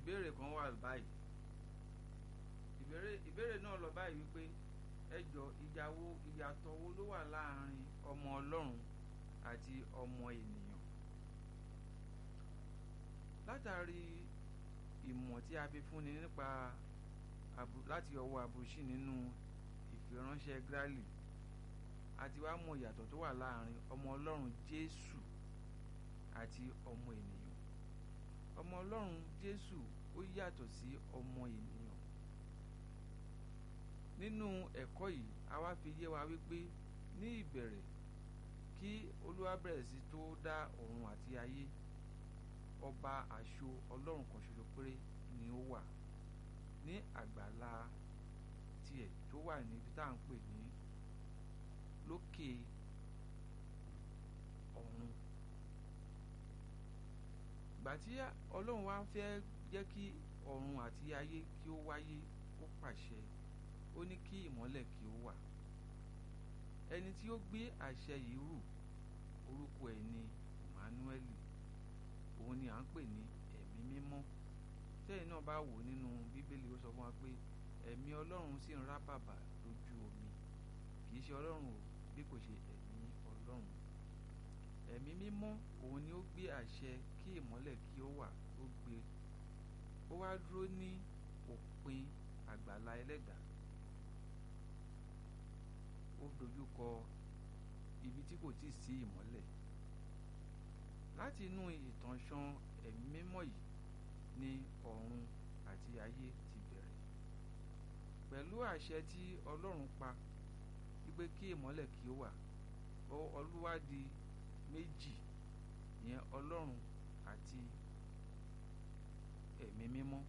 ìbéèrè kan wà báyìí ìbéèrè ìbéèrè náà lọ báyìí wípé ẹ jọ ìjà wo ìyàtọ̀ wo ló wà láàrin ọmọ ọlọ́run àti ọmọ ènìyàn látàrí ìmọ̀ tí a fi fúnni nípa láti ọwọ́ àbùsí nínú ìfiránṣẹ́ Gráàlì àti wá mọ ìyàtọ̀ tó wà láàrin ọmọ ọlọ́run Jésù àti ọmọ ènìyàn ọmọ ọlọ́run Jésù ó yàtọ̀ sí ọmọ ènìyàn nínú ẹ̀kọ́ yìí a wá fi yé wa wípé ní ìbẹ̀rẹ̀ kí Olúwa bẹ̀rẹ̀ sí tó dá ọ̀run àti ayé ọba àṣọ ọlọ́run kan ṣoṣo péré ni ó wà ní àgbàlá tiẹ̀ tó wà níbi tá à ń pè ní lókè ọ̀run ìgbà tí ọlọ́run wá fẹ́ jẹ́ kí ọ̀run àti ayé kí ó wáyé ó pàṣẹ ó ní kí ìmọ́lẹ̀ kí ó wà ẹni tí ó gbé àṣẹ yìí rù orúkọ ẹ̀ ní Emmanuel òun ni à ń pè ní ẹ̀mí mímọ́ tẹ́yìn náà bá wò nínú bíbélì ó sọ fún wa pé ẹ̀mí ọlọ́run sì ń rá bàbà lójú omi kì í ṣe ọlọ́run o bí kò ṣe ẹ̀mí ọlọ́run ẹ̀mí mímọ́ òun ni ó gbé àṣẹ kí ìmọ́lẹ̀ kí ó wà ó gbé ó wá dúró ní òpin àgbàlá ẹlẹ́dàá ó dojú kọ ibi tí kò tíì sí ìmọ́lẹ̀ láti inú ìtànṣán ẹ̀mí mímọ́ yìí ni ọ̀run àti ayé ti bẹ̀rẹ̀ pẹ̀lú àṣẹ tí ọlọ́run pa wípé kí ìmọ́lẹ̀ kí ó wà Olúwa di méjì ìyẹn ọlọ́run àti ẹ̀mí mímọ́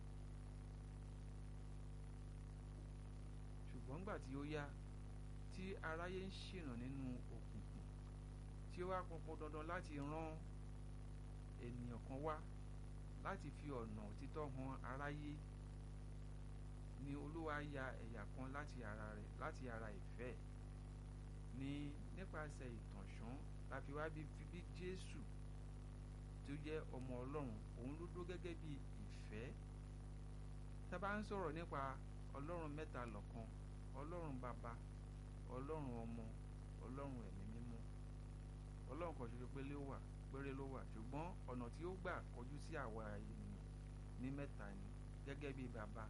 ṣùgbọ́n nígbà tí ó yá tí aráyé ń ṣìnà nínú òkùnkùn tí ó wá pọnpọn dandan láti rán ènìyàn kan wá láti fi ọ̀nà òtítọ́ hàn aráyé ni olúwa ya ẹ̀yà kan láti ara rẹ̀ láti ara ìfẹ́ ni nípasẹ̀ ìtànṣán la fi wá bí bí Jésù tí ó jẹ́ ọmọ ọlọ́run òun ló dó gẹ́gẹ́ bí ìfẹ́ tá a bá ń sọ̀rọ̀ nípa ọlọ́run mẹ́ta lọ́kan ọlọ́run bàbá ọlọ́run ọmọ ọlọ́run ẹ̀mí mímọ́ ọlọ́run kan ṣoṣo péré ló wà péré ló wà ṣùgbọ́n ọ̀nà tí ó gbà kọjú sí àwa ènìyàn ní mẹ́ta ni gẹ́gẹ́ bí bàbá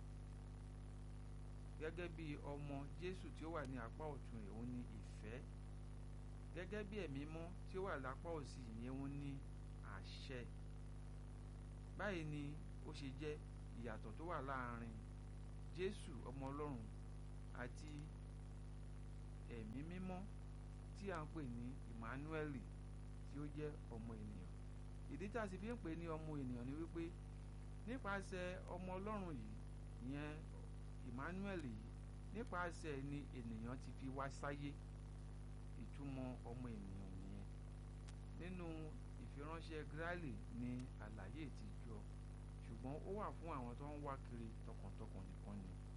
gẹ́gẹ́ bí ọmọ Jésù tí ó wà ní apá ọ̀tún rẹ̀ òun ní ìfẹ́ gẹ́gẹ́ bí ẹ̀mí mọ́ tí ó wà lápá òsì ìyẹn òun ní àṣẹ báyìí ni ó ṣe jẹ́ ìyàtọ̀ tó wà láàrin Jésù ọmọ ọlọ́run àti ẹ̀mí mímọ́ tí a ń pè ní Emmanuel tí ó jẹ́ ọmọ ènìyàn ìdí tá a sì fi ń pè ní ọmọ ènìyàn ni wípé nípasẹ̀ ọmọ ọlọ́run yìí ìyẹn Emmanuel yìí nípasẹ̀ ni ènìyàn ti fi wá sáyé ìtumọ̀ ọmọ ènìyàn nìyẹn nínú ìfiránṣẹ́ Gráàlì ni àlàyé ti jọ ṣùgbọ́n ó wà fún àwọn tó ń wá kiri tọkàntọkàn nìkan ni